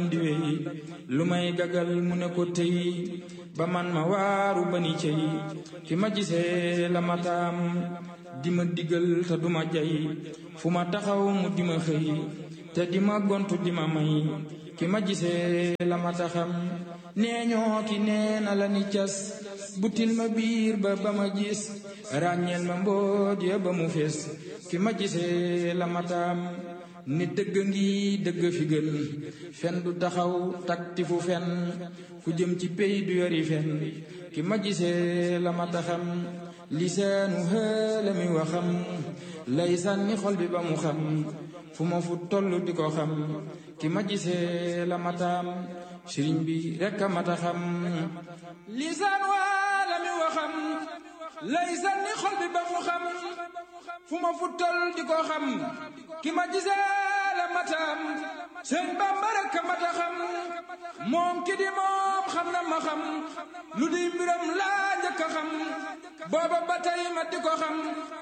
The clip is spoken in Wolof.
di wey lu may gagal mu ne ko tey ba man ma waaru ba ni cey fi ma gisee la ma taam di ma digal te duma jay fu ma taxaw mu di ma xëy te di ma gontu di ma may ki ma gisee la ma taxam nee ñoo ki nee na la ni cas butil ma biir ba ba ma gis ràññeel ma mboot ya ba mu fees ki ma gisee la ma taam ni dëgg ngi dëgg fi gën fen du taxaw takti fu fen fu jëm ci pey du yori fen ki ma gisee la ma taxam lisaanu xëla mi waxam lay sànni xol bi ba mu xam fu ma fu toll di ko xam ki ma gisee la ma taam sëriñ bi rekk a mata xam lisaan waa la mi waxam lay sànni xol bi ba mu xam fu ma fu toll di ko xam ki ma gisee la mataam sëñ Bamba rekk a mata xam moom ki di moom xam na ma xam lu di mbiram laa njëkk a xam booba ba tey ma di ko xam